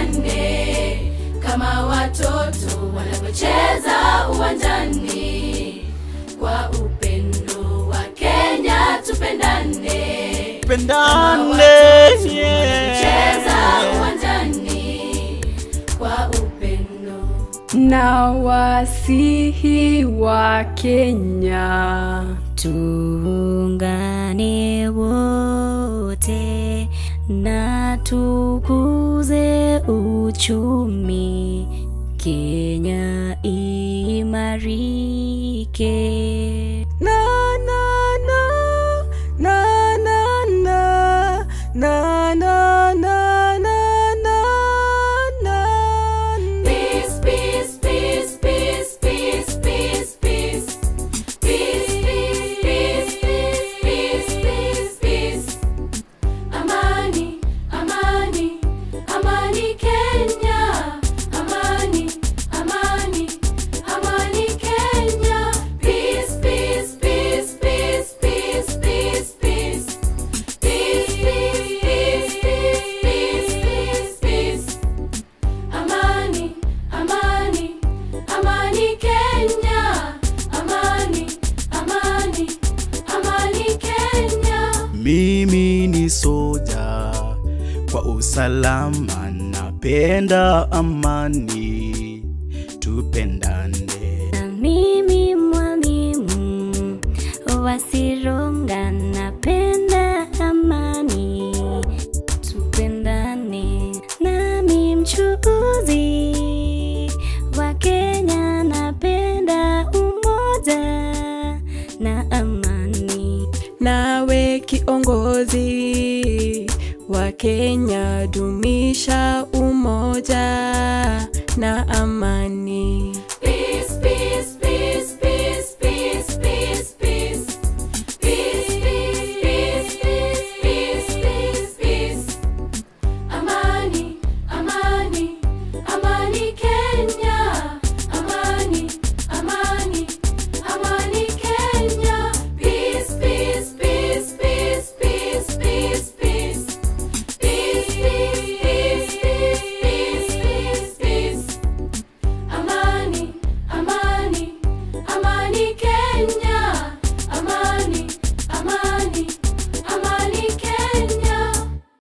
tupendane kama watoto wanavyocheza uwanjani kwa upendo wa Kenya tupendane Pendane, cheza yeah. uwanjani kwa upendo na wasihi wa Kenya tuungane wote na tukuze uchumi Kenya imarike. na na na na na na na na na na na na Peace, peace, peace, peace, peace, peace, peace. Peace, peace, peace, peace, peace, peace. Amani, amani, amani Kenya. Amani, amani, amani Kenya. Peace, peace, peace, peace, peace, peace, peace. Peace, peace, peace, peace, peace, peace. Amani, amani, amani Kenya. Amani, amani, amani Kenya. Mimi ni soja kwa usalama, napenda amani, tupendane. Na mimi mwalimu wasironga, napenda amani, tupendane. Nami mchuuzi wa Kenya, napenda umoja na amani. nawe kiongozi wa Kenya dumisha